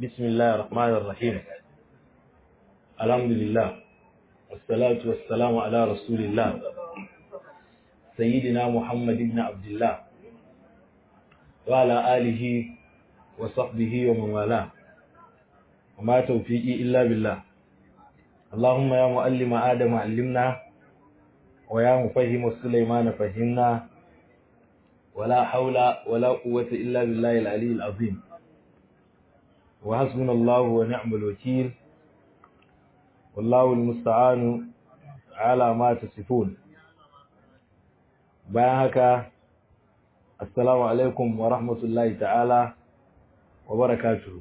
بسم الله الرحمن الرحيم الحمد لله والصلاة والسلام على رسول الله سيدنا محمد بن عبد الله وعلى آله وصحبه ومن والاه وما توفيقي إلا بالله اللهم يا معلم آدم علمنا ويا مفهم سليمان فهمنا ولا حول ولا قوة إلا بالله العلي العظيم وحسبنا الله ونعم الوكيل والله المستعان على ما تصفون bayan haka assalamu alaikum wa rahmatullahi ta'ala wa barakatuhu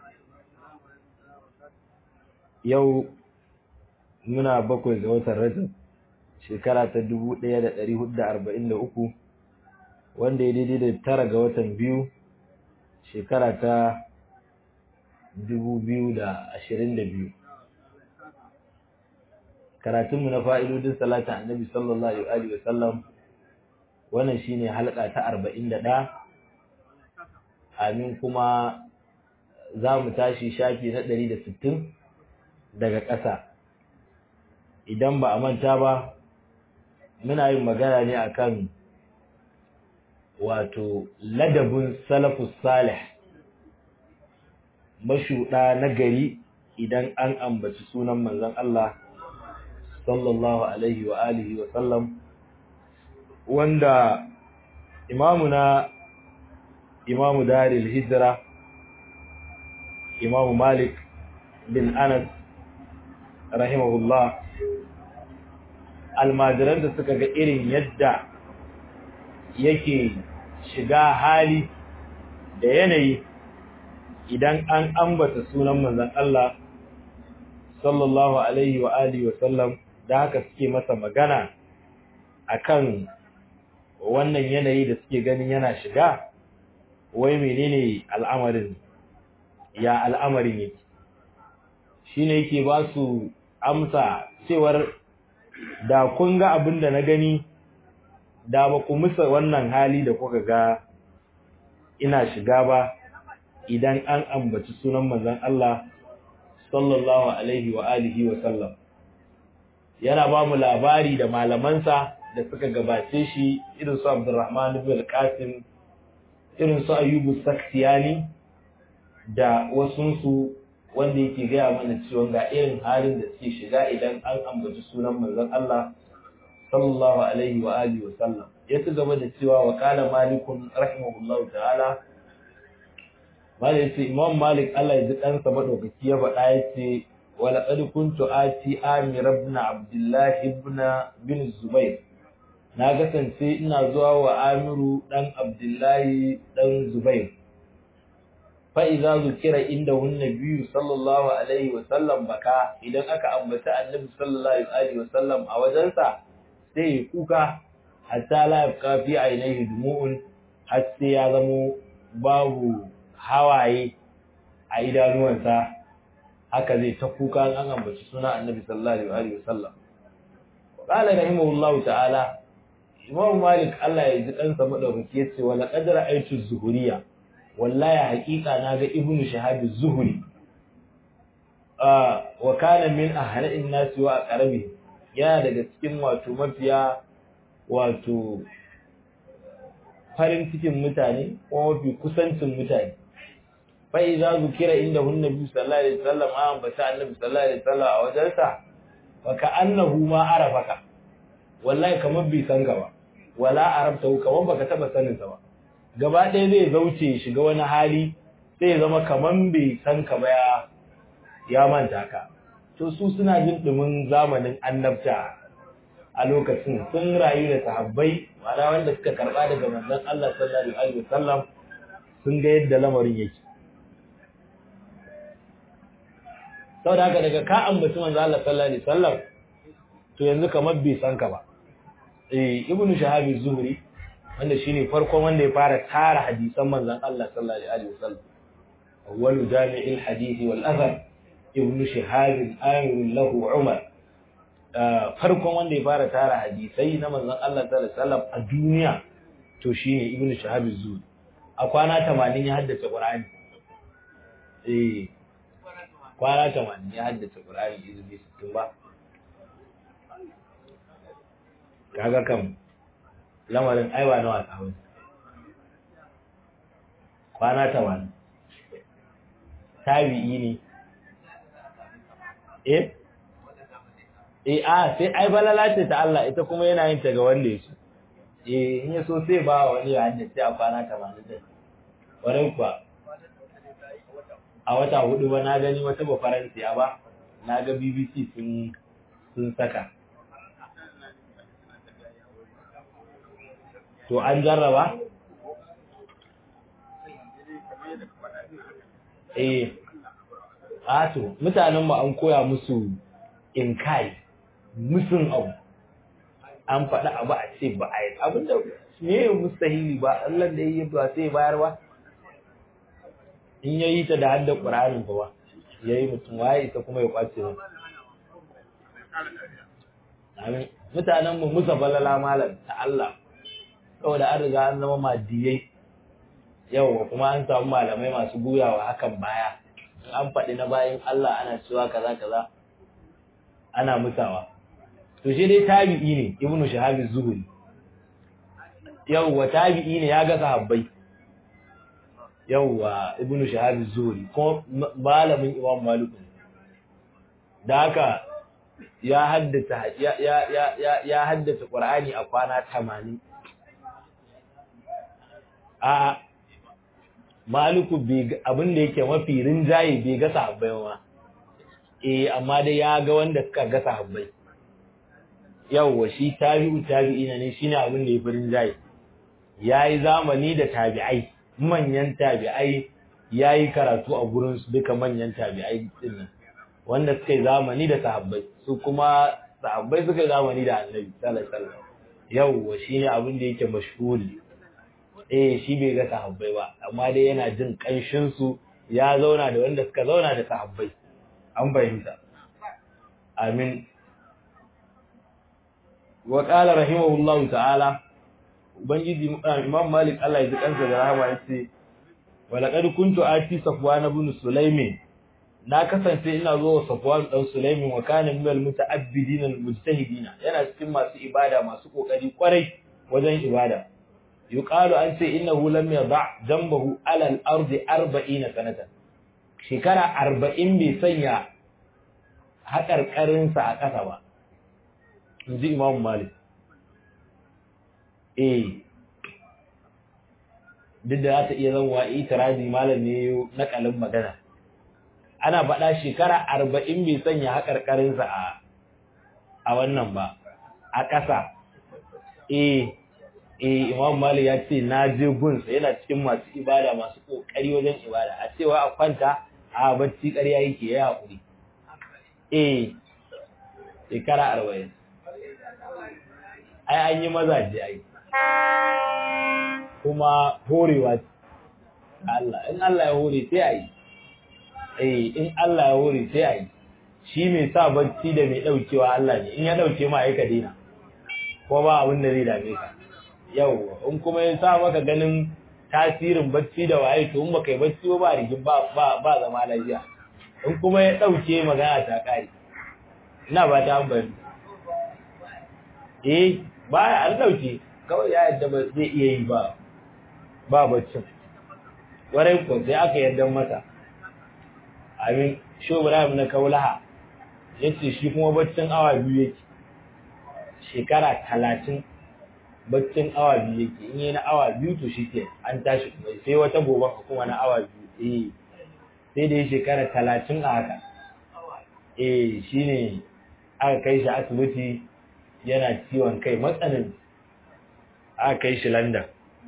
yau muna bakwai ga watan rajab shekara ta 1443 wanda ya daidai da tara ga watan biyu shekara ta 2022 karatunmu na fa'idodin salatin annabi sallallahu alaihi wa sallam wannan shine halka ta 41 amin kuma za mu tashi shafi na 160 daga ƙasa idan ba a manta ba muna yin magana ne akan wato ladabin salafus salih mashuɗa na gari idan an ambaci sunan manzon Allah sallallahu alaihi wa alihi wa sallam wanda imamuna imamu daril hijra imamu malik bin anas rahimahullah almajiran da suka ga irin yadda yake shiga hali da yanayi idan an ambata sunan manzon Allah sallallahu alaihi wa alihi wa sallam da haka suke masa magana akan wannan yanayi da suke ganin yana shiga wai menene al'amarin ya al'amarin yake shine yake ba su amsa cewar da kun ga abin da na gani da ba ku musa wannan hali da kuka ga ina shiga ba idan an ambaci sunan manzon Allah sallallahu alaihi wa alihi wa sallam yana ba mu labari da malamansa da suka gabace shi irin su Abdurrahman ibn al-Qasim irin su Ayyubu Saktiyani da wasunsu wanda yake gaya mana cewa ga irin halin da suke shiga idan an ambaci sunan manzon Allah sallallahu alaihi wa alihi wa sallam ya ci gaba da cewa wa qala malikun rahimahullahu ta'ala malik yace imam malik Allah ya ji kansa madaukaki ya faɗa yace wa laqad kuntu ati amir ibn abdullah ibn bin zubair na kasance ina zuwa wa amiru dan abdullahi dan zubair fa'iza zukira inda hunna biyu sallallahu Alaihi wasallam baka idan aka ambata annabi sallallahu Alaihi wasallam a wajensa sai ya kuka hatta la'afka fi ainihi dumu'un har sai ya zamo babu hawaye a idanuwansa haka zai ta kuka an ambaci suna annabi sallallahu Alaihi wasallam. Ƙala rahimahullahu ta'ala, Imam Malik Allah ya ji ɗansa maɗaukaki ya ce, wala ƙadar aikin zuhuriya, wallahi haƙiƙa na ga ibnu shahab az-zuhri wa kana min ahla'in nasi wa aqrabi yana daga cikin wato mafiya wato farin cikin mutane ko mafi kusancin mutane fa idza zukira inda hun nabi sallallahu alaihi wasallam an bata annabi sallallahu alaihi wasallam a wajensa fa ka annahu ma arafaka wallahi kamar bai san ka ba wala arabta kamar baka taba sanin sa ba gaba ɗaya zai zauce shiga wani hali sai zama kaman bai san ka ba ya manta ka to su suna jin dumin zamanin annabta a lokacin sun rayu da sahabbai ma'ana wanda suka karba daga manzon Allah sallallahu alaihi wasallam sun ga yadda lamarin yake saboda haka daga ka ambaci manzon Allah sallallahu alaihi wasallam to yanzu kamar bai san ka ba eh ibnu shahabi zuhri wanda shine farkon wanda ya fara tara hadisan manzon Allah sallallahu alaihi wasallam awwalu jami'il hadisi wal athar ibnu shihab amir lahu umar farkon wanda ya fara tara hadisai na manzon Allah sallallahu alaihi wasallam a duniya to shine ibnu shihab az-zuhri a kwana 80 ya haddace qur'ani eh kwana tamanin ya haddace Qur'ani izini sittin ba kaga kam lamarin aiwa na wasa wani kwana tamanin tabi'i ne eh eh a sai ai balala ce ta Allah ita kuma yana yin ta ga wanda ya so eh in ya so sai ba wani ya haddace a kwana tamanin din ƙwarai kuwa a wata hudu ba na gani wata ba faransiya ba na ga bbc sun sun saka to an jarraba eh ato mutanen mu an koya musu inkai musun abu an faɗi abu a ce ba a yi abinda ne mustahili ba Allah da yi ba sai bayar ba in ya yi ta da hadda ƙuranin ba ya yi mutum waye ita kuma ya kwace ba amin mutanen mu musa balala malam ta Allah saboda an riga an zama madiyai yau kuma an samu malamai masu goyawa hakan baya an faɗi na bayan Allah ana cewa kaza kaza ana musawa to shi dai tabi'i ne ibnu shahab az-zuhri yawwa tabi'i ne ya ga sahabbai yawwa ibnu shahab az-zuhri ko malamin imam malik da haka ya haddata ya ya ya ya haddata qur'ani a kwana 80 a maliku abin da yake mafi rinjaye bai ga sahabbai ba eh amma dai ya ga wanda suka ga sahabbai yawwa shi tabi'u tabi'ina ne shine abin da yafi rinjaye yayi zamani da tabi'ai manyan tabi'ai yayi karatu a gurin su duka manyan tabi'ai din wanda suka yi zamani da sahabbai su kuma sahabbai suka yi zamani da annabi sallallahu alaihi wasallam yawwa shine abin da yake mashhuri eh shi bai ga sahabbai ba amma dai yana jin kanshin su ya zauna da wanda suka zauna da sahabbai an bayyana amin wa qala rahimahullahu ta'ala ubangiji imam malik Allah ya ji kansa da rahama yace wa laqad kuntu ati safwan ibn sulaimin na kasance ina zo wa safwan dan sulaimin wa kana min al muta'abbidin al mujtahidin yana cikin masu ibada masu kokari kwarai wajen ibada yuqalu an ce innahu lam yada jambahu ala al ardi 40 sanatan shekara 40 bai sanya haƙarƙarinsa a ƙasa ba in ji imam malik eh duk da za ta iya zama itirazi malam ne na kalin magana ana faɗa shekara arba'in bai sanya haƙarƙarinsa a a wannan ba a ƙasa eh eh imam malik ya ce na je gunsa yana cikin masu ibada masu ƙoƙari wajen ibada a cewa a kwanta a bacci ƙarya yake ya haƙuri eh shekara arba'in ai an yi mazaje ai kuma horewa Allah in Allah ya hore sai a yi eh in Allah ya hore sai a yi shi mai sa bacci da mai daukewa Allah ne in ya dauke ma ai ka dina ko ba abin da zai dame ka yau in kuma ya sa maka ganin tasirin bacci da waye to in baka yi bacci ba rigin ba ba ba zama lafiya in kuma ya dauke magana ta kare ina ba ta ambari eh ba an dauke kawai ya yadda ba zai iya yi ba ba baccin warai ko sai aka yarda masa amin sho Ibrahim na kaulaha yace shi kuma baccin awa biyu yake shekara talatin baccin awa biyu yake in yi na awa biyu to shi ke an tashi kuma sai wata gobe kuma na awa biyu eh sai da ya shekara talatin a haka eh shine aka kai shi asibiti yana ciwon kai matsanin aka kai shi London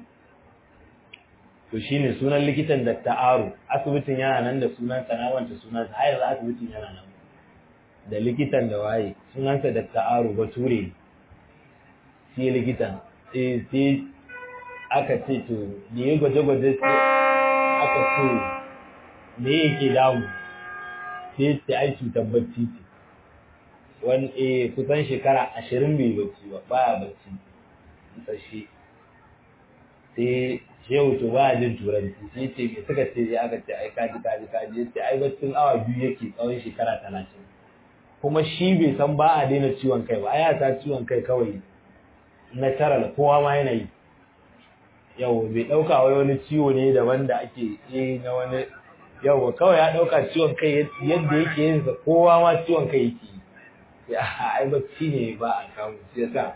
to shine sunan likitan Dr. Aro asibitin yana nan da sunan sa na wanta sunan sa har asibitin yana nan da likitan da waye sunan sa Dr. Aro Bature shi likitan sai sai aka ce to da ya gwaje-gwaje sai aka ce me yake damu sai sai ai cutar bacci ce wani eh kusan shekara ashirin bai bacci ba baya bacci sashe sai yau to ba jin turanci sai ce me suka ce ya aka ce ai kaji kaji kaji ya ce ai baccin awa biyu yake tsawon shekara talatin kuma shi bai san ba a daina ciwon kai ba ai ta ciwon kai kawai natural kowa ma yana yi yau bai dauka wai wani ciwo ne daban da ake yi na wani yau kawai ya dauka ciwon kai yadda yake yin sa kowa ma ciwon kai yake yi ai bacci ne ba a kawo shi yasa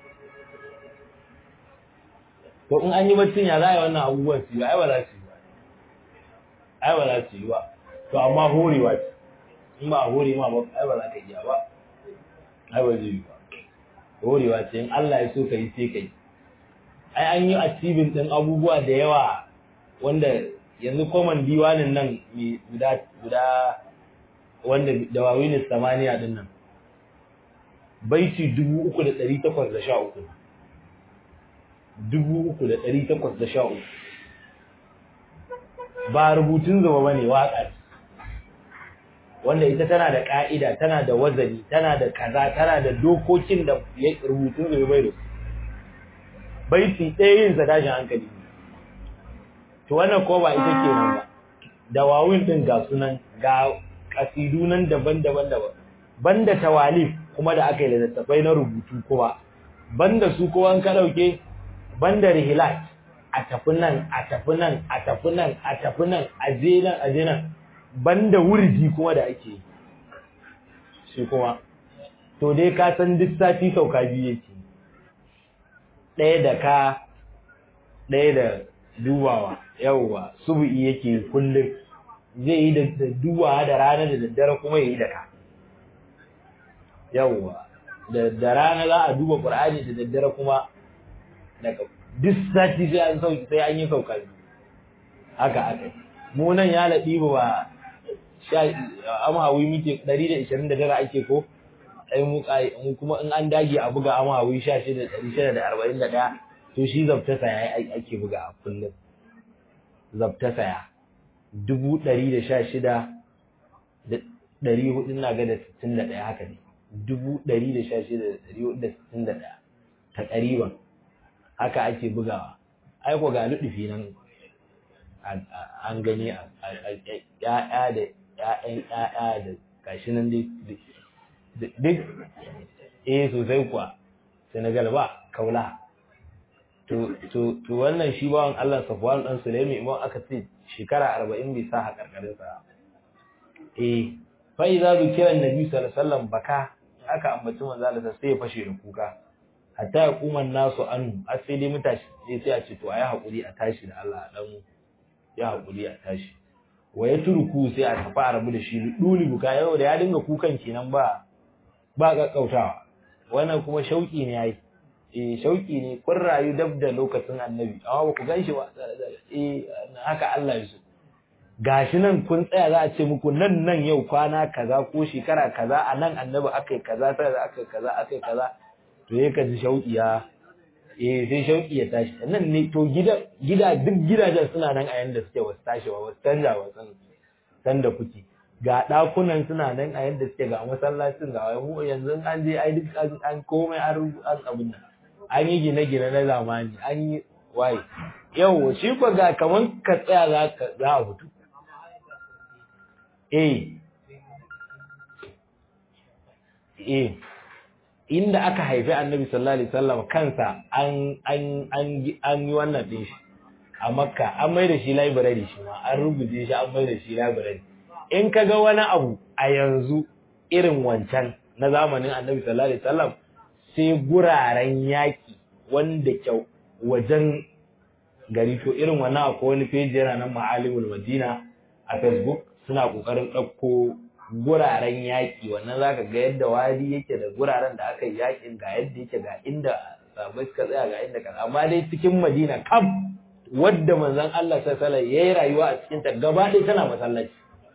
to in an yi baccin ya za a yi wannan abubuwan su yi ai ba za su yi ba ai ba za su yi ba to amma horewa ce in ba hore ma ba ai ba za ka iya ba ai ba zai yi ba horewa ce in Allah ya so ka yi sai ka yi ai an yi achieving din abubuwa da yawa wanda yanzu common diwanin nan mai guda guda wanda da wawinin samaniya din nan baiti dubu uku da ɗari takwas da sha uku dubu uku da ɗari takwas da sha uku ba rubutun zama ba ne waƙa wanda ita tana da ƙa'ida tana da wazani tana da kaza tana da dokokin da rubutun zama bai da baiti ɗaya yin sa tashin hankali ne to wannan ko ba ita ke nan ba da wawin ɗin ga sunan ga ƙasidu nan daban-daban daban banda tawalif kuma da aka yi da littattafai na rubutu kuma banda su kowa ka ɗauke banda rihilat a tafi nan a tafi nan a tafi nan a tafi nan a je nan a je nan banda wurji kuma da ake yi shi kuma to dai ka san duk sati sauka biyu yake ɗaya da ka ɗaya da dubawa yawwa subu'i yake kullum zai yi da dubawa da rana da daddare kuma ya yi da ka yawwa da rana za a duba ƙur'ani da daddare kuma daga duk sati sai an sauki sai an yi sauka haka aka mu nan ya laɗi ba amhawi muke 129 ake ko ai mu mu kuma in an dage a buga amhawi 1641 to shi zabta saya ake buga a kullum zabta saya 116 da 400 na ga da 61 haka ne 116,461 ta ƙariban haka ake bugawa aiko ga luɗufi nan an gani a ‘ya'ya da ‘ya'yan ‘ya'ya da gashi nan duk eh sosai kuwa senegal ba kaula to wannan shi bawan allah safwan ɗan sulemi imam aka ce shekara arba'in bai sa haƙarƙarinsa eh fa'iza bi kiran nabi sallallahu alaihi wasallam baka aka ambaci manzo Allah sai ya fashe da kuka hatta ya kuma nasu anu a sai dai mutashi sai sai a ce to ayi hakuri a tashi da Allah dan ya hakuri a tashi wa ya turku sai a tafi a rabu da shi duli buka yau da ya dinga kukan kenan ba ba kakkautawa wannan kuma shauki ne yayi eh shauki ne kun rayu dab da lokacin annabi amma ba ku ganshi ba eh haka Allah ya so gashi nan kun tsaya za a ce muku nan nan yau kwana kaza ko shekara kaza a nan annabi aka yi kaza sai da aka yi kaza aka yi kaza to ya ka ji shauƙi ya eh sai shauƙi ya tashi nan ne to gida gida duk gidajen suna nan a yanda suke wasu tashi ba wasu canja ba san san da kuke ga ɗakunan suna nan a yanda suke ga masallacin ga mu yanzu an je ai duk an komai an an abin nan an yi gine-gine na zamani an yi waye yau shi ko ga kaman ka tsaya za ka za a fito eh eh inda aka haifi annabi sallallahu alaihi wasallam kansa an an an an yi wannan din shi a makka an mai da shi library shi ma an rubuce shi an mai da shi library in ka ga wani abu a yanzu irin wancan na zamanin annabi sallallahu alaihi wasallam sai guraren yaki wanda kyau wajen gari to irin wannan akwai wani page yana nan ma'alimul madina a facebook suna kokarin ɗauko guraren yaƙi wannan zaka ga yadda wadi yake da guraren da aka yi yaƙin ga yadda yake ga inda sabai suka tsaya ga inda kaza amma dai cikin madina kam wadda manzon Allah sallallahu alaihi yayi rayuwa a cikin ta gaba ɗaya tana masallaci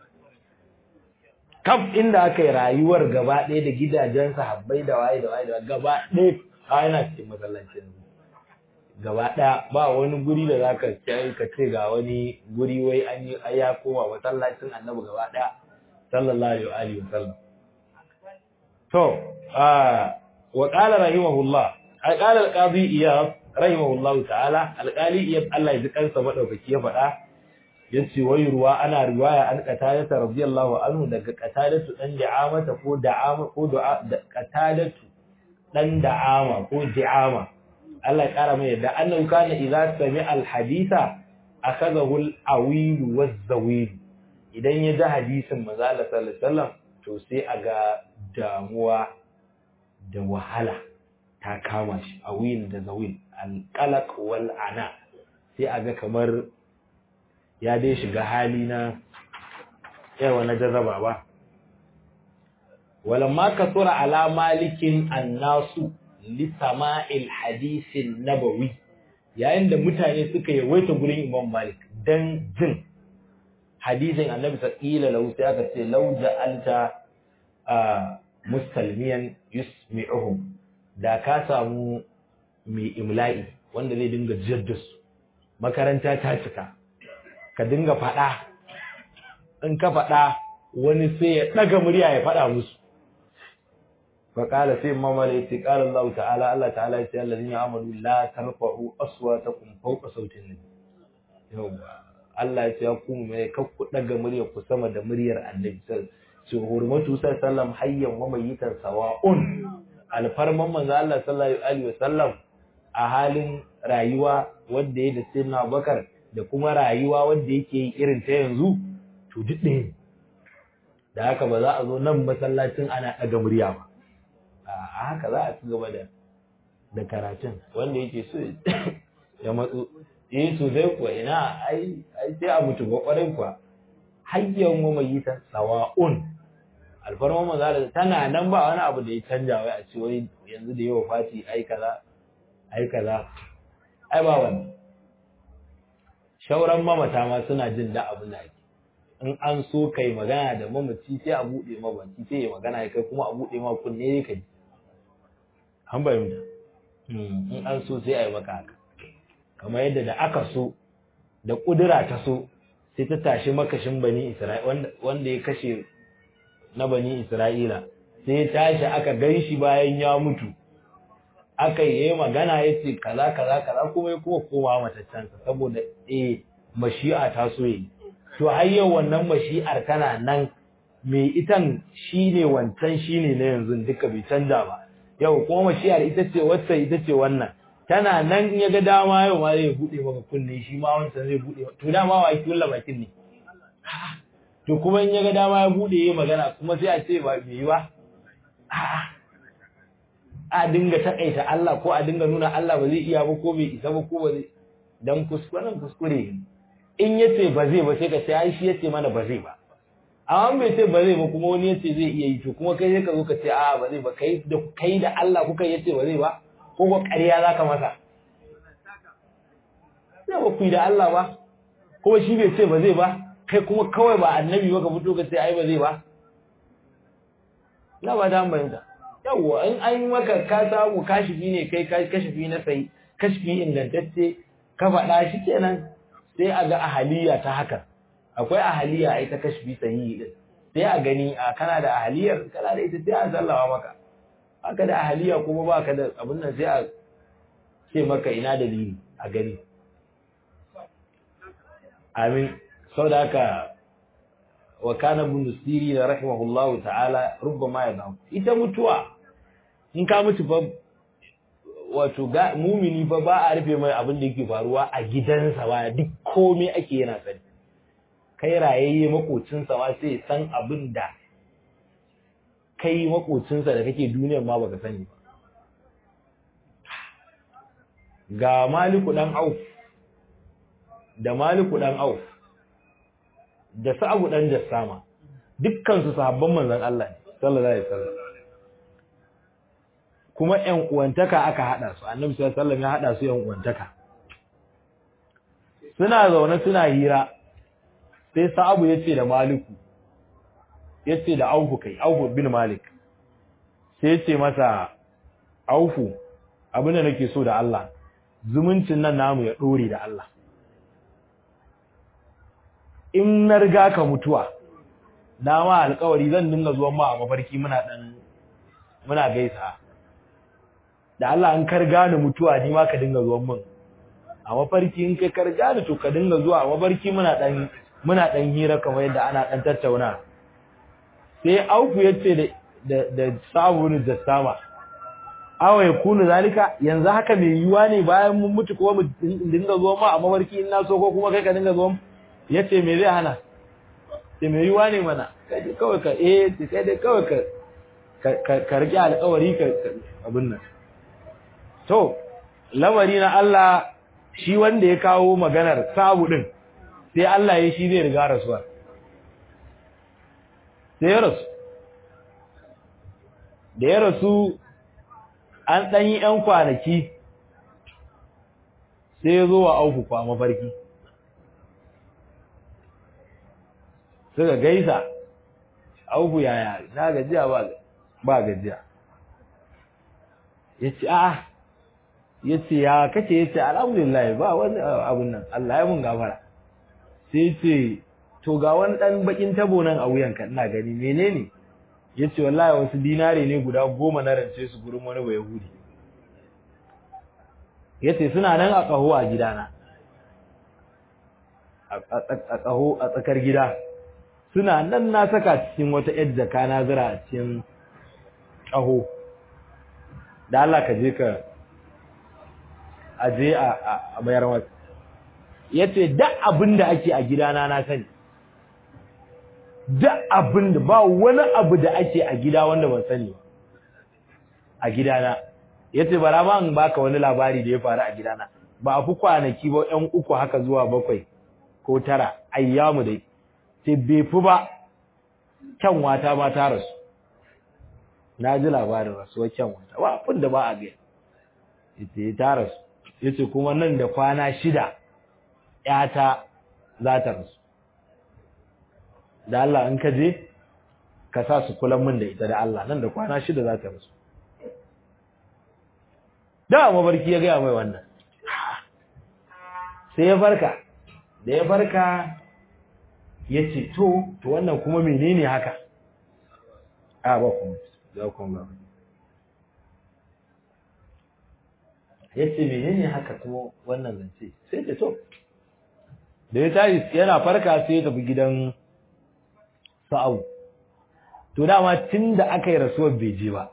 kam inda aka yi rayuwar gaba ɗaya da gidajen sahabbai da waye da waye da gaba ɗaya a yana cikin masallaci gaba ɗaya ba wani guri da za ka ka ce ga wani guri wai an yi ya koma masallacin annabi gaba ɗaya sallallahu alaihi wa sallam to wa qala rahimahullah ai qala al-qadi iyad rahimahullahu ta'ala alƙali iya Allah ya ji kansa madaukaki ya faɗa yace wai ruwa ana riwaya an qatadata radiyallahu anhu daga qatadatu dan da'amata ko da'ama ko du'a qatadatu dan da'ama ko di'ama Allah ya kara mai da annahu kana idza sami'a al-haditha akhadahu al-awil waz-zawil idan ya ji hadisin manzo Allah sallallahu alaihi wasallam to sai aga damuwa da wahala ta kama shi awil da zawil al-qalaq wal ana sai aga kamar ya dai shiga hali na yawa na jarraba ba walamma kasura ala malikin annasu li sama'il hadisin nabawi yayin da mutane suka yawaita gurin imam malik dan jin hadisin annabi sallallahu lahu sai aka ce law ja'alta mustalmiyan yusmi'uhum da ka samu mai imla'i wanda zai dinga jaddasu makaranta ta cika ka dinga faɗa in ka faɗa wani sai ya ɗaga murya ya faɗa musu faƙala sai mamala ya ce ƙala Allah ta'ala Allah ta'ala ya ce Allah zai amalu la tarfa'u aswatakum fawqa sautin nabi yawa Allah ya ce ya ku mai kakku ɗaga murya ku sama da muryar annabi su hurmatu sallam hayyan wa mayitan sawa'un alfarman manzo Allah sallallahu alaihi wasallam a halin rayuwa wanda ya da sayyidina Abubakar da kuma rayuwa wanda yake yi irin ta yanzu to duk ɗaya da haka ba za a zo nan masallacin ana ɗaga murya ba a haka za a ci gaba da da karatun wanda yake so ya matso eh to zai kuwa ina ai ai sai a mutu ba kwarai kuwa hayyan wa mai ta sawa'un alfarma maza tana nan ba wani abu da ya canja wai a ce wai yanzu da yawa fati ai kaza ai kaza ai ba wannan shauran mamata ma suna jin da abin da ake in an so kai magana da mamaci sai a buɗe ma baki sai ya magana kai kuma a buɗe ma kunne ne kai an bayyana in an so sai a yi maka haka kamar yadda da aka so da ƙudura ta so sai ta tashi makashin bani isra'ila wanda ya kashe na bani isra'ila sai ya tashi aka gan shi bayan ya mutu aka yi magana ya ce kaza kaza kaza kuma ya kuma koma mataccensa saboda eh mashi'a ta so yi to har yau wannan mashi'ar tana nan mai itan shine wancan shine na yanzu duka bai canja ba yau kuma mashi'ar ita ce wacce ita ce wannan tana nan in ya ga dama yau ma zai bude maka kunne shi ma wancan zai bude to dama wa yake wulla bakin ne to kuma in ya ga dama ya bude yayi magana kuma sai a ce ba me yi ba a'a a dinga takaita Allah ko a dinga nuna Allah ba zai iya ba ko bai isa ba ko ba zai dan kuskuren kuskure in yace ba zai ba sai ka ce ai shi yace mana ba zai ba amma bai ce ba zai ba kuma wani yace zai iya yi to kuma kai sai ka zo ka ce a ba zai ba kai da kai da Allah kuka yace ba zai ba ko ko ƙarya zaka masa sai ba ku yi da Allah ba kuma shi bai ce ba zai ba kai kuma kawai ba annabi ba ka fito ka ce ai ba zai ba na ba da bayyana yawwa in an yi maka ka samu kashifi ne kai kashifi na sai kashifi ingantacce ka faɗa shi kenan sai a ga ahaliya ta haka akwai ahaliya ai ta kashifi sahihi din sai a gani a kana da ahaliyar kana da ita sai a sallawa maka haka da ahaliya kuma ba ka da abin nan sai a ce maka ina dalili a gani amin sau da haka wa kana ibn siri rahimahullahu ta'ala rubbama ya ita mutuwa in ka mutu fa wato ga mumini fa ba a rufe mai abin da yake faruwa a gidansa ba duk komai ake yana sani kai rayayye makocinsa ma sai san abin da kai makocinsa da kake duniyar ma baka sani ba ga maliku dan auf da maliku dan auf da sa'abu dan jassama dukkan su sahabban manzon Allah sallallahu alaihi wasallam kuma ƴan uwantaka aka hada su annabi sallallahu alaihi wasallam ya hada su ƴan uwantaka suna zaune suna hira sai sa'abu yace da maliku yace da aufu kai aufu bin malik sai yace masa aufu abin da nake so da Allah zumuncin nan namu ya dore da Allah in na riga ka mutuwa na ma alƙawari zan dinga zuwan ma a mafarki muna dan muna gaisa da Allah an karga ni mutuwa ni ma ka dinga zuwan min a mafarki in kai karga ni to ka dinga zuwa a mafarki muna dan muna dan hira kamar yadda ana dan tattauna sai auku yace da da da sabunu da sama awa ya kunu zalika yanzu haka mai yiwa ne bayan mun mutu kuma mu dinga zuwa ma a mafarki in na so ko kuma kai ka dinga zuwa yace me zai hana sai mai yiwa ne mana kai kawai ka eh kai dai kawai ka ka rike alƙawari ka abin nan to lamari na Allah shi wanda ya kawo maganar sabu din sai Allah ya shi zai riga rasuwa sai ya rasu da ya rasu an ɗan yi ‘yan kwanaki sai ya zo wa auku kwa mafarki suka gaisa auku yaya na gajiya ba gajiya ya ce a ya ce ya kace ya ce alhamdulillah ba wani abun nan Allah ya mun gafara sai ce to ga wani ɗan bakin tabo nan a wuyanka ina gani menene ya ce wallahi wasu dinare ne guda goma na rance su gurin wani bai yahudi ya ce suna nan a ƙaho a gidana a ƙaho a tsakar gida suna nan na saka cikin wata yar jaka na zira a cikin ƙaho da Allah ka je ka aje a mayar masa ya ce duk abin da ake a gidana na sani duk abin da ba wani abu da ake a gida wanda ban sani ba a gidana yace bara ma in baka wani labari da ya faru a gidana ba a fi kwanaki ba ƴan uku haka zuwa bakwai ko tara ayyamu dai sai bai fi ba kyanwata ma ta rasu na ji labarin rasuwar kyanwata ba abin da ba a ga yace ta rasu yace kuma nan da kwana shida ƴata za ta rasu da Allah in ka je ka sa su kulan min da ita da Allah nan da kwana shida za ta rasu da mabarki ya gaya mai wannan sai ya farka da ya farka ya ce to to wannan kuma menene haka a ba kuma za ku ba ya ce menene haka kuma wannan zance sai ce to da ya tashi yana farka sai ya tafi gidan sa'au to dama tun da aka yi rasuwar bai je ba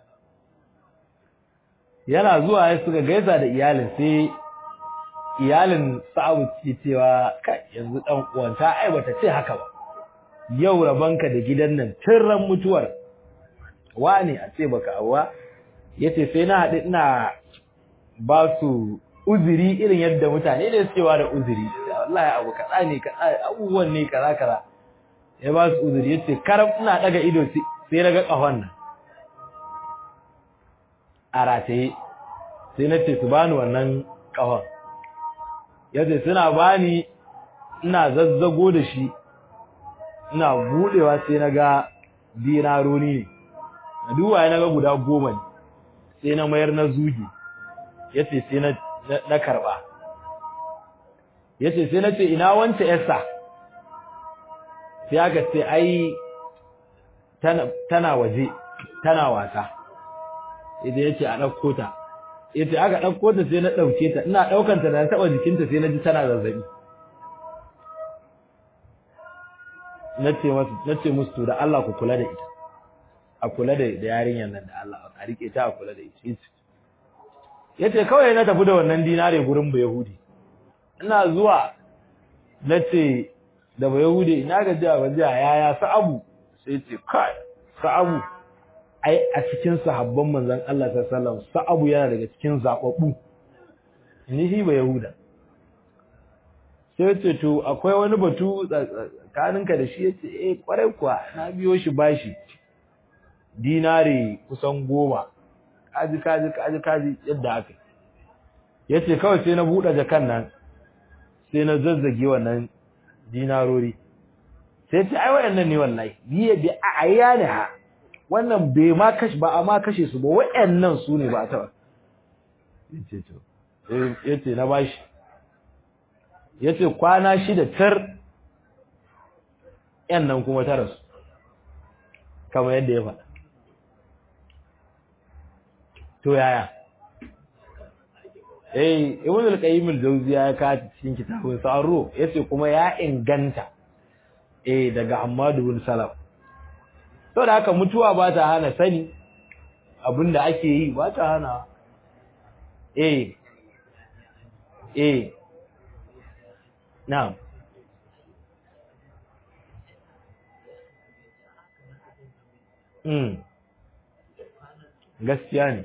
yana zuwa ya suka gaisa da iyalin sai iyalin sa'u ce cewa kai yanzu dan uwanta ai bata ce haka ba yau rabanka da gidan nan tun ran mutuwar wani a ce baka awa yace sai na haɗu ina ba su uzuri irin yadda mutane da suke ba da uzuri wallahi abu kaza ne kaza abubuwan ne kaza kaza ya ba su uzuri yace karam ina daga ido sai na ga kahon nan a rataye sai na ce su bani wannan kahon yace suna bani ina zazzago da shi ina budewa sai na ga dinaroni ne na duba na ga guda goma ne sai na mayar na zuge yace sai na na karba yace sai na ce ina wanta yasa sai aka ce ai tana waje tana wasa idan yace a dauko ta yace aka dauko ta sai na dauke ta ina daukan ta da taba jikinta sai na ji tana zazzabi nace musu nace musu to da Allah ku kula da ita a kula da yarinyar nan da Allah a rike ta a kula da ita yace kawai na tafi da wannan dinare gurin ba yahudi ina zuwa nace da ba yahudi ina ga jiya ba jiya yaya sa'abu sai ce kai sa'abu ai a cikin sahabban manzon Allah sallallahu alaihi wasallam sa'abu yana daga cikin zababbu ni shi ba yahuda sai ce to akwai wani batu tsakaninka da shi yace eh kwarai kuwa na biyo shi bashi dinari kusan goma kaji kaji kaji kaji yadda aka yace kawai sai na buɗe jakan nan sai na zazzage wannan dinarori sai ce ai wayannan ne wallahi biye bi ayana ha wannan bai ma kashi ba amma kashe su ba wayannan su ne ba ta yace to yace na bashi yace kwana shida tar yan nan kuma tara su kamar yadda ya faɗa to yaya eh ibn al-qayyim al-jawziya ya ka cikin kitabun sa'ru yace kuma ya inganta eh daga Hammad bin Salaf to da haka mutuwa ba ta hana sani abinda ake yi ba ta hana eh eh na'am mm gaskiya ne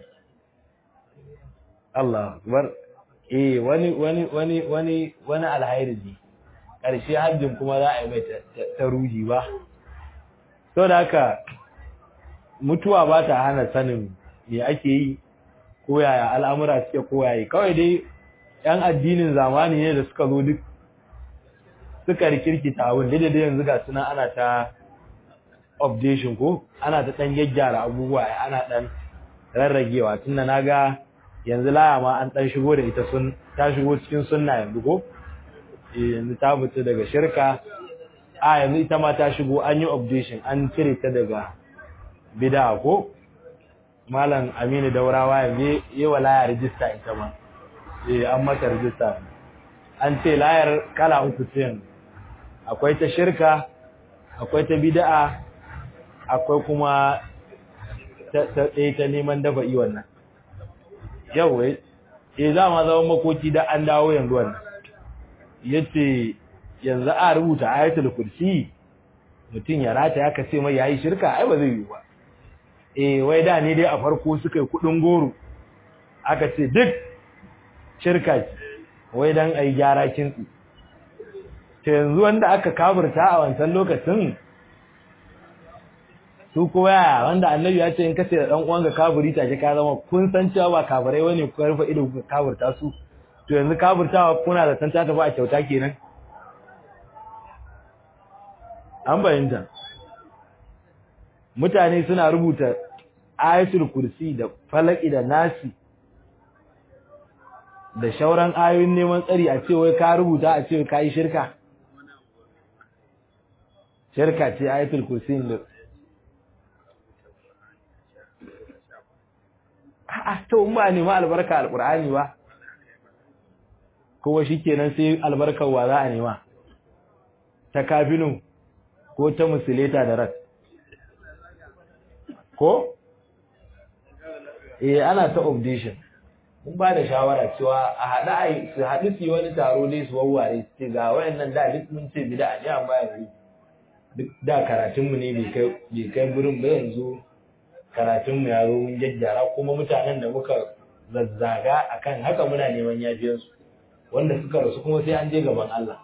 Allah bar eh wani wani wani wani wani alhairi ne ƙarshe hajjin kuma za a yi mai ta ruhi ba to da haka mutuwa ba ta hana sanin me ake yi ko yaya al'amura suke ko yayi kawai dai yan addinin zamani ne da suka zo duk suka rikirkita abin da dai yanzu ga suna ana ta updation ko ana ta dan gyaggyara abubuwa ana dan rarragewa tunda naga yanzu laya ma an dan shigo da ita sun ta shigo cikin sunna yanzu ko eh yanzu ta fita daga shirka a yanzu ita ma ta shigo an yi updation an cire ta daga bid'a ko malam Aminu Daurawa yanzu yi wa laya register ita ma eh an mata register an ce layar kala uku ce yanzu akwai ta shirka akwai ta bid'a akwai kuma ta ɗaya ta neman dafa yi wannan yau wai e za ma zama makoki da an dawo yanzu wannan yace yanzu a rubuta ayatul kursi mutum ya rata ya kace mai yayi shirka ai ba zai yi ba eh wai da ne dai a farko suka yi kudin goro aka ce duk shirka wai dan ai gyara kintsi to yanzu wanda aka kafirta a wancan lokacin su ko yaya wanda annabi ya ce in kace da dan uwanka kafiri take ka zama kun san cewa ba kafirai bane ku rufe ido ku kafirta su to yanzu kafirtawa kuna da san ta tafi a kyauta kenan an bayyana mutane suna rubuta ayatul kursi da falaki da nasi da shauran ayoyin neman tsari a ce wai ka rubuta a ce ka yi shirka shirka ce ayatul kursi da a'a to in ba nema albarka alqur'ani ba kowa shikenan sai albarkar wa za a nema ta kafinu ko ta musuleta da rat ko eh ana ta updation mun ba da shawara cewa a haɗa ai su haɗu su yi wani taro dai su wawware su ce ga wayannan da duk mun ce bid'a ne amma yanzu duk da karatunmu ne bai kai bai kai gurin ba yanzu karatunmu ya zo mun jajjara kuma mutanen da muka zazzaga akan haka muna neman yafiyarsu wanda suka rasu kuma sai an je gaban Allah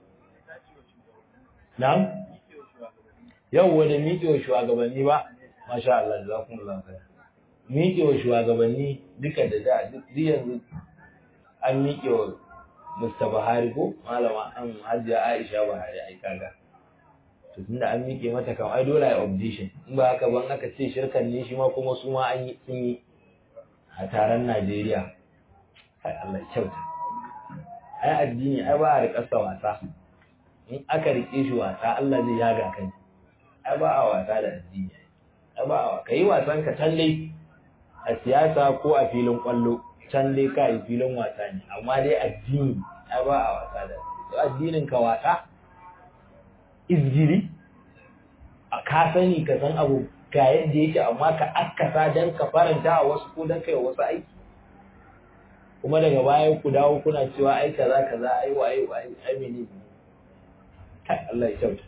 na'am yau wani miƙewa shugabanni ba masha Allah jazakumullahu khair miƙewa shugabanni duka da da duk yanzu an miƙewa Mr. Buhari ko malama an Hajiya Aisha Buhari ai kaga to tunda an miƙe mata kan ai dole ai audition in ba haka ban aka ce shirkan ne shi ma kuma su ma an yi sun yi a taron Najeriya ai Allah kyauta ai addini ai ba a riƙa wasa in aka riƙe shi wasa Allah zai yaga kai ai ba a wasa da addini ai ba a kai wasan ka can dai a siyasa ko a filin kwallo can dai ka yi filin wasa ne amma dai addini ai ba a wasa da addinin ka wasa izgiri a ka sani ka san abu ga yadda yake amma ka akkasa don ka faranta a wasu ko don kai wasu aiki kuma daga baya ku dawo kuna cewa ai kaza kaza ai wa ai ai ai mene kai Allah ya kyauta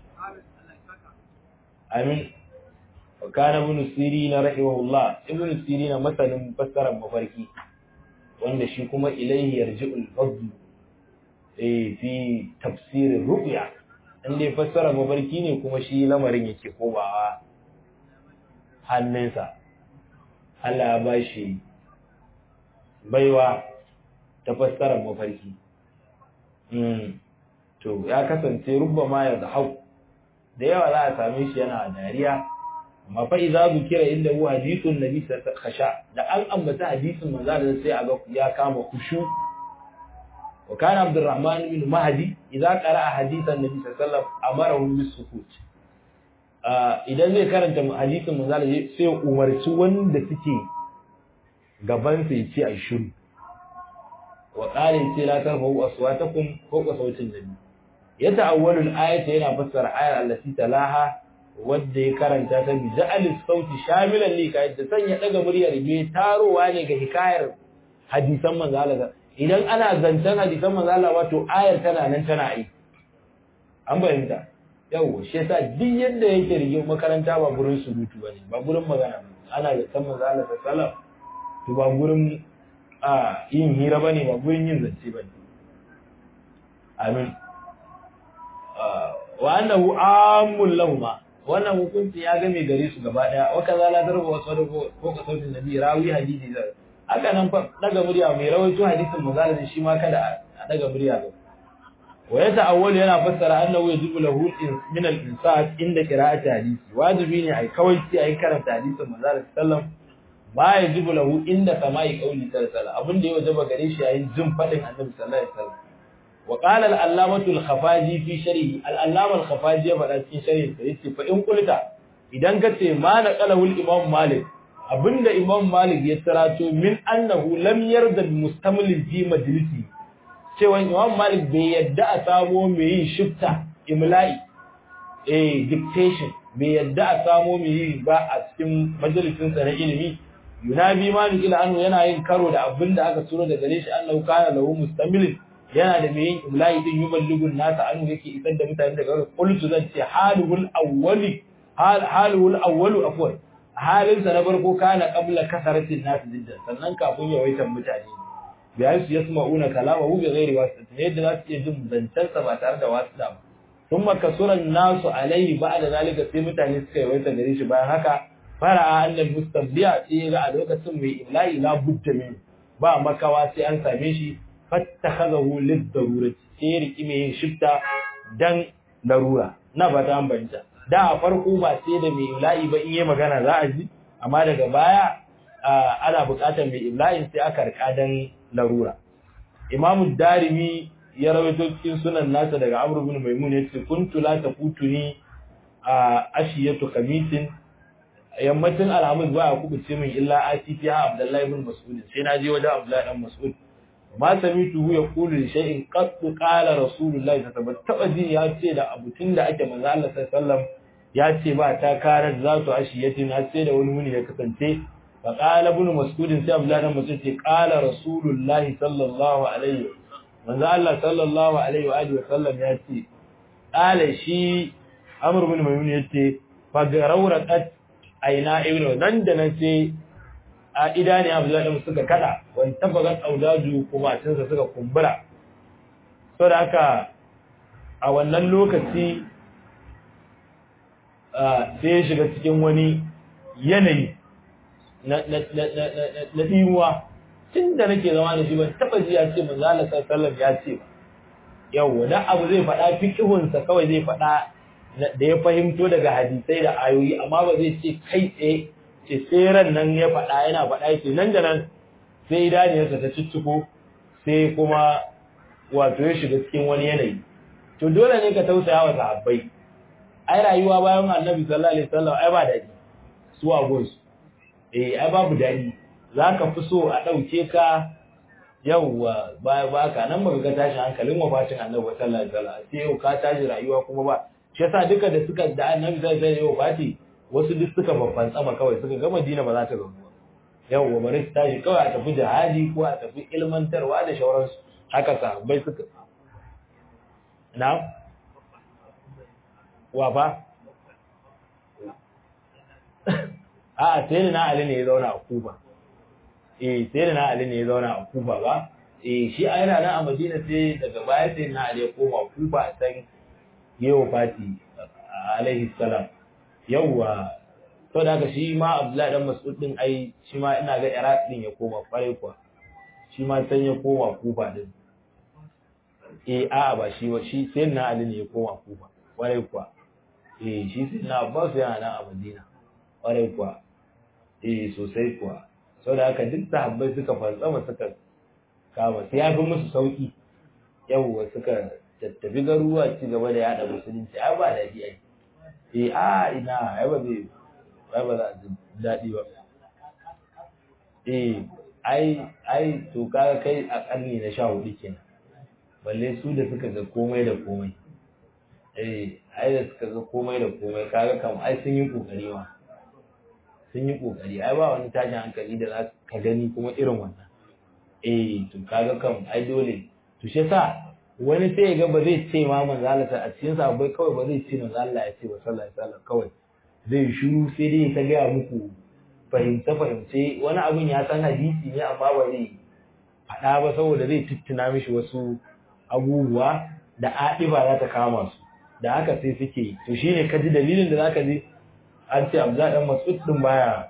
amin wa kana ibn sirina rahimahullah ibn sirina masanin fassarar mafarki wanda shi kuma ilaihi yarji'ul fadl eh fi tafsir ru'ya in dai fassara mafarki ne kuma shi lamarin yake komawa hannunsa Allah ya ba shi baiwa ta fassara mafarki to ya kasance rubba ma ya zahau da yawa za a same shi yana dariya amma fa idza zukira inda hu hadithun nabi khasha da an ambata hadisin manzo da sai a ga ya kama kushu وكان عبد الرحمن بن مهدي إذا قرأ حديث النبي صلى الله عليه وسلم أمره بالسكوت idan zai karanta hadisin manzala sai umarci wanda suke gaban sa yace ai shiru wa qala sai la tarfa'u aswatakum fawqa sautin nabi ya ta'awwalu al-ayata yana fassara ayar allati talaha wadda ya karanta ta bi ja'al sauti shamilan li kai da sanya daga muryar be tarowa ne ga hikayar hadisan manzo Allah idan ana zancen hadisan manzo Allah wato ayar tana nan tana yi an bayyana yawo shi yasa duk yadda yake rige makaranta ba gurin surutu bane ba gurin magana ana da san manzo Allah sallallahu to ba gurin a yin hira bane ba gurin yin zance bane amin wa annahu amul lahuma wannan hukunci ya game gare su gaba daya wa kaza la darba wa sadaqa ko ka sautin nabi rawi hadisi da haka nan fa daga murya mai rawaito hadisin manzo shi ma kada a daga murya ga wa yata'awwal yana fassara annahu yajibu lahu min al-insat inda qira'ati hadisi wajibi ne ai kawai sai ai karanta hadisin manzo sallallahu ba yajibu lahu inda sama'i qawli sallallahu abin da ya wajaba gare shi yayin jin fadin annabi sallallahu alaihi wasallam وقال العلامة الخفاجي في شرحه العلامة الخفاجي فدا cikin sharhi sa yace fa in kulta idan kace ma naqalahu al-imam malik abinda imam malik ya tarato min annahu lam yarda mustamil fi majlisi cewa imam malik bai yadda a samo mai yin shifta imla'i eh dictation bai yadda a samo mai yi ba a cikin majalisin sa na ilimi yunabi malik ila anhu yana yin karo da abinda aka turo daga gare shi annahu kana lahu mustamilin yana da mai yin imla'i din yuballigun nasa anu yake isar da mutane daga qultu zan ce halul awwali halul awwalu afwan halin sa na farko kana qabla kasaratin nas jiddan sannan kafin yawaitan mutane bi ayu yasma'una kalamahu bi ghairi wasita yadda za su iya jin zancen sa ba tare da wasita ba thumma kasuran nasu alaihi ba'da zalika sai mutane suka yawaita gare shi bayan haka fara'a annal mustamliya sai ga a lokacin mai imla'i la budda min ba makawa sai an same shi fattakhadahu lid-darurati sai riki mai shifta dan larura na ba ta ambanta da a farko ba sai da mai imla'i ba in yi magana za a ji amma daga baya ana buƙatar mai imla'in sai aka rika dan larura Imam Darimi ya rawaito cikin sunan nasa daga Amr ibn Maimun yace kuntu la tafutuni a ashiyatu kamitin yammacin alhamis ba a kubuce min illa atifiya Abdullahi ibn Mas'ud sai na je wajen Abdullahi dan Mas'ud ma samituhu yaqulu li shay'in qad qala rasulullahi sallallahu alaihi wasallam ya ce da abutun da ake manzo Allah sallallahu alaihi wasallam ya ce ba ta karar zatu ashiyatin har sai da wani muni ya kasance fa qala ibn mas'ud sai abdullahi dan mas'ud ce qala rasulullahi sallallahu alaihi manzo Allah sallallahu alaihi wa alihi wasallam ya ce qala shi amr ibn maymun yace fa garawraqat aina ibnu nan da nan sai a idani Abdullahi suka kada wani tabbagat aulaju kuma cinsa suka kumbura so da haka a wannan lokaci sai ya shiga cikin wani yanayi na ɗimuwa tun da nake zama da shi ban taɓa ji ya ce manzo Allah sallallahu ya ce ba yau wani abu zai faɗa fiqhunsa kawai zai faɗa da ya fahimto daga hadisai da ayoyi amma ba zai ce kai tsaye ce tseren nan ya faɗa yana faɗa yake nan da nan sai idaniyarsa ta cicciko sai kuma wato ya shiga cikin wani yanayi to dole ne ka tausaya wa sahabbai ai rayuwa bayan annabi sallallahu alaihi wasallam ai ba daɗi su a gonsu eh ai babu daɗi za ka fi so a ɗauke ka yawwa ba ba ka nan baka ga tashin hankalin wafatin annabi sallallahu alaihi wasallam sai yau ka tashi rayuwa kuma ba shi yasa duka da suka da annabi sallallahu alaihi wasallam wafati wasu duk suka babban tsama kawai suka ga Madina ba za ta gamu yawwa bari su tashi kawai a tafi jihadi ko a tafi ilmantarwa da shauransu haka sahabbai suka na wa fa a'a sai na Ali ne ya zauna a Kufa eh sai na Ali ne ya zauna a Kufa ba eh shi a yana nan a Madina sai daga baya sai na Ali ya koma Kufa a san yawo fati alaihi salam yawwa to da haka shi ma Abdullahi dan Mas'ud din ai shi ma ina ga Iraq din ya koma kwarai kuwa shi ma san ya koma Kufa din eh a'a ba shi wa shi sai na Ali ne ya koma Kufa kwarai kuwa eh shi sai na Abbas yana nan a Madina kwarai kuwa eh sosai kuwa saboda haka duk sahabbai suka fantsama suka kama sai ya fi musu sauki yawwa suka tattabi garuruwa ci gaba da yada musulunci ai ba daɗi ai eh a ina ai ba zai ai ba za a ji daɗi ba eh ai ai to kaga kai a karni na sha hudu kenan balle su da suka ga komai da komai eh ai da suka ga komai da komai kaga kam ai sun yi kokari ma sun yi kokari ai ba wani tashin hankali da za ka gani kuma irin wannan eh to kaga kam ai dole to shi yasa wani sai ya ga ba zai ce ma manzo Allah a cikin sa bai kawai ba zai ce manzo Allah ya ce wa sallallahu alaihi wasallam kawai zai shiru sai dai ta ga muku fahimce fahimce wani abin ya san hadisi ne amma ba zai faɗa ba saboda zai tuttuna mishi wasu abubuwa da aɗiba za ta kama su da haka sai suke to shine ka ji dalilin da zaka ji an ce Abdullah dan Mas'ud din baya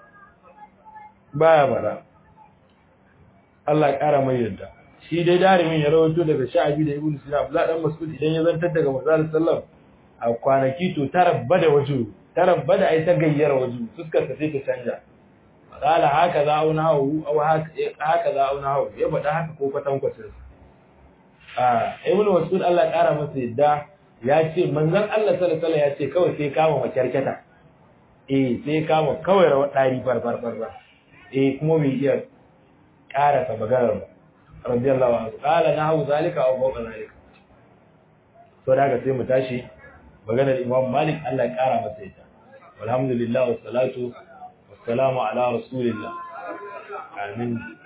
baya bara Allah ya kara mai yadda shi dai darimin ya rawaito daga Sha'abi da Ibn Sina Abdullah dan Mas'ud idan ya zantar daga Manzon sallam a kwanaki to tarabba da waju tarabba da ai ta gayyar waju fuskar ta sai ta canja qala haka za auna hawu aw haka za auna hawu ya faɗa haka ko kwatan kwacin a Ibn Mas'ud Allah ya kara masa yadda ya ce manzon Allah sallallahu alaihi wasallam ya ce kawai sai kama makyarketa eh sai kama kawai rawar dari farfar farfar eh kuma bai iya karasa maganar ba radiyallahu anhu qala nahu zalika aw fawqa zalika to daga sai mu tashi maganar Imam Malik Allah ya kara masa ita walhamdulillah wassalatu wassalamu ala rasulillah amin